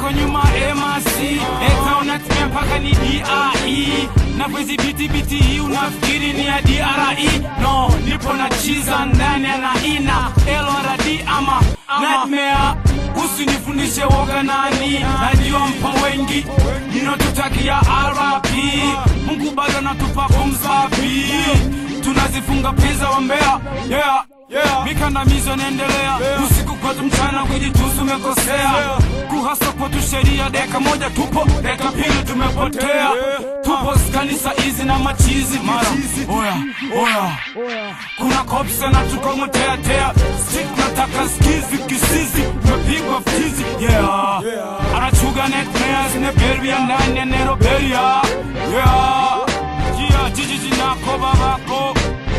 huko nyuma MRC Eta unatumia mpaka ni DRE na kwezi biti biti hii unafikiri ni ya DRE no nipo na chiza ndani ya naina LRD ama nightmare usinifundishe woga nani najua mpo wengi ninotutakia RP Mungu bado anatupa kumsafi tunazifunga pesa wa Mbeya yeah. Yeah. Mikandamizo inaendelea usiku kwetu, mchana kujitusu umekosea kuhasa kwetu sheria, deka moja tupo, deka pili tumepotea. Tupo kanisa hizi na machizi mara oya oya, kuna kopsa na tukomoteatea sik nataka skizi kisizi tumepigwa ftizi yeah. anachuga netmeas neberia ndani ya neroberia yeah. jia jijiji nako babako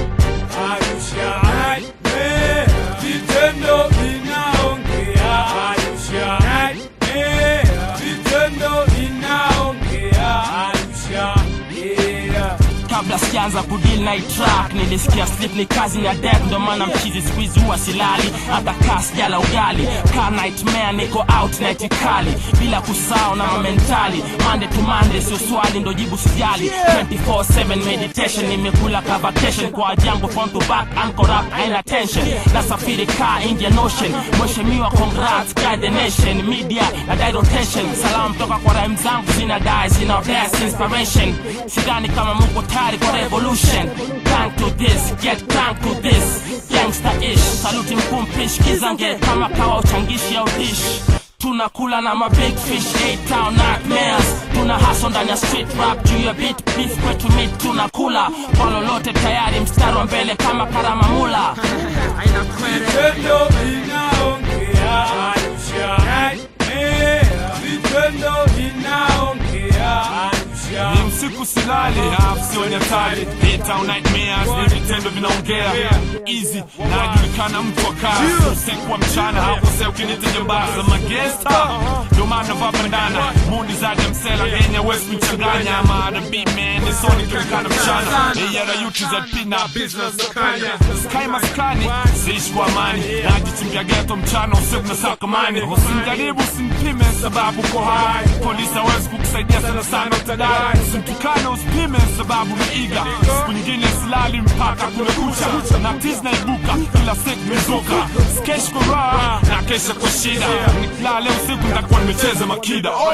Arusha nightmare, vitendo vinaongea. Arusha nightmare, vitendo vinaongea. Arusha yeah. kabla sijaanza kudil na hii track nilisikia slip ni kazi ni ya death ndo maana mchizi squeeze huwa silali hata kaa sijala ugali ka nightmare niko out na itikali bila kusao na mamentali mande to mande sio swali ndo jibu sijali 24/7 meditation nimekula ka vacation kwa jambo front to back uncorrupt haina tension nasafiri ka Indian Ocean mheshimiwa congrats guide the nation media na die rotation salamu toka kwa rhyme zangu zina die zina bless inspiration sidhani kama muko tayari kwa revolution Thank to this get thank to this gangster ish saluti mkuu mpish kizange kama kawa uchangishi au dish tunakula na ma big fish eight town nightmares tuna haso ndani ya street rap juu ya beat beef kwetu meat tunakula kwa lolote tayari mstari wa mbele kama karamamula Vitendo vinaongea. Arusha nightmare, vitendo vinaongea. Arusha ni usiku silali half sio nyatali Daytime nightmares ni vitendo vinaongea easy najulikana mtu wa kazi usiku wa mchana hakosea ukinita jambaza magesta ndo maana vaa bandana mundi zaja msela genya west mchanganya ama the beat man ni soni kilikana mchana eyara yuti za pina business kanya sky maskani siishi kwa amani najichimbia geto mchana usiku na sakamani usimjaribu usimpime sababu ko hai polisi hawezi kukusaidia sana sana utadai usimtukane usipime sababu ni iga siku nyingine silali mpaka kumekucha na tiz naibuka kila siku mizuka skesh kwa raha na kesha kwa shida nikilala leo usiku nitakuwa nimecheza makida oi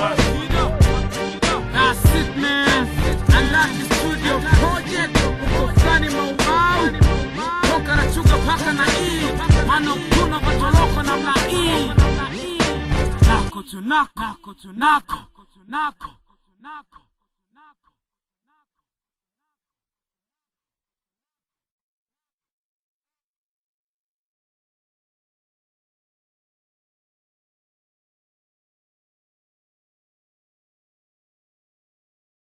That's it, man. Unlock the studio project. Ufani maubau. Toka na chuga paka na E. Mano kuna vatoloko na mla E. Nako tunako. Nako tunako. Nako tunako.